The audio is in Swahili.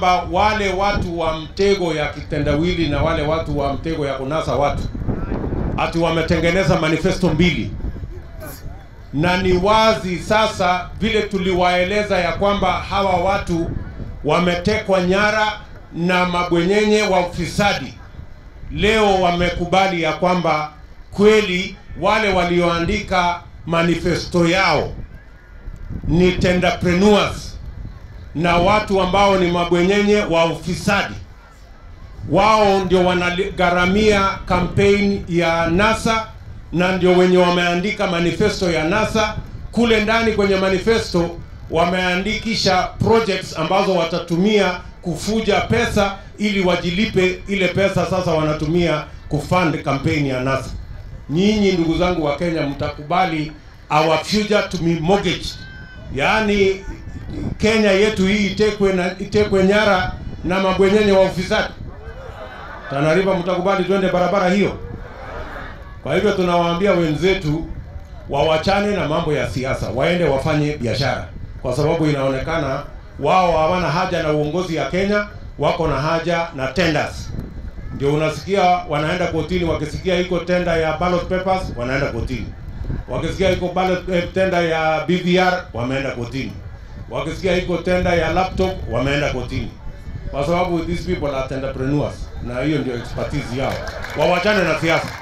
kwamba wale watu wa mtego ya kitendawili na wale watu wa mtego ya kunasa watu ati wametengeneza manifesto mbili, na ni wazi sasa vile tuliwaeleza ya kwamba hawa watu wametekwa nyara na mabwenyenye wa ufisadi. Leo wamekubali ya kwamba kweli wale walioandika manifesto yao ni tenderpreneurs na watu ambao ni mabwenyenye wa ufisadi. Wao ndio wanagharamia kampeni ya NASA na ndio wenye wameandika manifesto ya NASA. Kule ndani kwenye manifesto wameandikisha projects ambazo watatumia kufuja pesa ili wajilipe ile pesa sasa wanatumia kufund kampeni ya NASA. Nyinyi ndugu zangu wa Kenya, mtakubali our future to be mortgaged, yaani Kenya yetu hii itekwe na itekwe nyara na mabwenyenye wa ufisadi? Tana River, mtakubali twende barabara hiyo? Kwa hivyo tunawaambia wenzetu wawachane na mambo ya siasa, waende wafanye biashara, kwa sababu inaonekana wao hawana haja na uongozi ya Kenya, wako na haja na tenders. Ndio unasikia wanaenda kotini, wakisikia iko tenda ya ballot papers wanaenda kotini, wakisikia iko ballot eh, tenda ya BVR wameenda kotini, wakisikia iko tenda ya laptop wameenda kotini, kwa sababu these people are entrepreneurs, na hiyo ndio expertise yao. Wawachane na siasa.